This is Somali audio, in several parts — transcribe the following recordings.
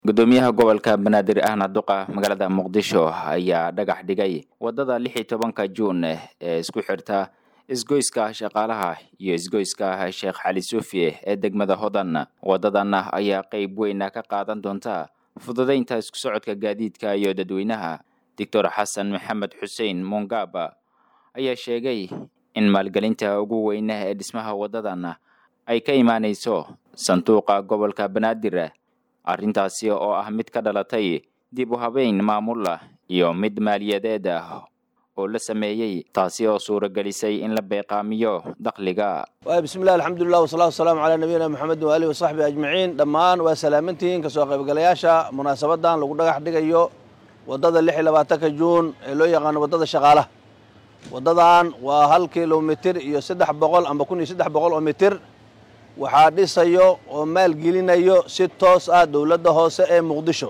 gudoomiyaha gobolka banaadir ahna duqa magaalada muqdisho ayaa dhagax dhigay wadada lix iyo tobanka juun ee isku xirta isgoyska shaqaalaha iyo isgoyska sheekh cali suufi ee degmada hodan wadadan ayaa qeyb weyn ka qaadan doonta fududeynta isku socodka gaadiidka iyo dadweynaha doctor xasan maxamed xuseen mungaba ayaa sheegay in maalgelinta ugu weyne ee dhismaha wadadan ay ka imaanayso sanduuqa gobolka banaadir arrintaasi oo ah mid ka dhalatay dib u habeyn maamul iyo mid maaliyadeed ah oo la sameeyey taasi oo suuragelisay in la beeqaamiyo dakhliga bismillahi alxamdulilah wasalaatu wasalaamu calaa nabiyina moxamedin waalihi wasaxbi ajmaciin dhammaan waa salaamantihiin kasoo qaybgalayaasha munaasabadan lagu dhagax dhigayo waddada lix iyo labaatanka juun ee loo yaqaano waddada shaqaalaha waddadan waa hal kilomitir iyo saddex boqol amba kun iyo saddex boqol oo mitir waxaa dhisayo oo maalgelinayo si toos ah dowladda hoose ee muqdisho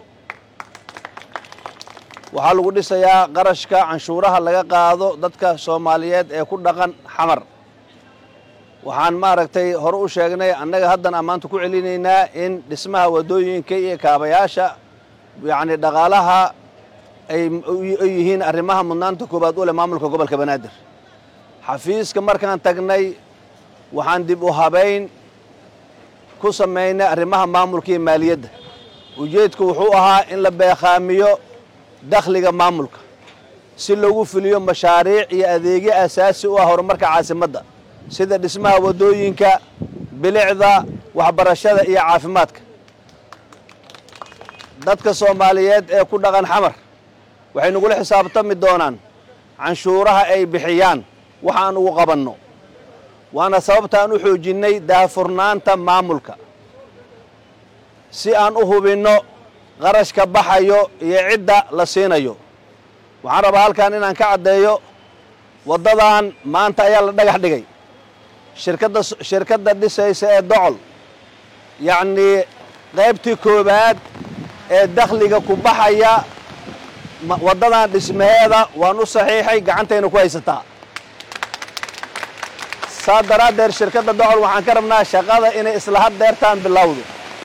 waxaa lagu dhisayaa qarashka canshuuraha laga qaado dadka soomaaliyeed ee ku dhaqan xamar waxaan maaragtay hore u sheegnay annaga haddan ammaanta ku celinaynaa in dhismaha waddooyinka iyo kaabayaasha yacni dhaqaalaha ay yihiin arrimaha mudnaanta koowaad u leh maamulka gobolka banaadir xafiiska markaan tagnay waxaan dib u habayn ku samaynay arrimaha maamulka iyo maaliyadda ujeedku wuxuu ahaa in la beeqaamiyo dakhliga maamulka si lagu fuliyo mashaariic iyo adeegyo asaasi u ah horumarka caasimadda sida dhismaha waddooyinka bilicda waxbarashada iyo caafimaadka dadka soomaaliyeed ee ku dhaqan xamar waxay nagula xisaabtami doonaan canshuuraha ay bixiyaan waxaan ugu qabanno waana sababtaan u xoojinnay daahfurnaanta maamulka si aan u hubinno qarashka baxayo iyo cidda la siinayo waxaan rabaa halkan inaan ka caddeeyo waddadan maanta ayaa la dhagax dhigay shirkadda shirkadda dhisaysa ee docol yacnii qaybtii koowaad ee dakhliga ku baxaya waddadan dhismaheeda waan u saxiixay gacantayna ku haysataa saa daraaddeed shirkadda docol waxaan ka rabnaa shaqada inay isla had deertaan bilowdo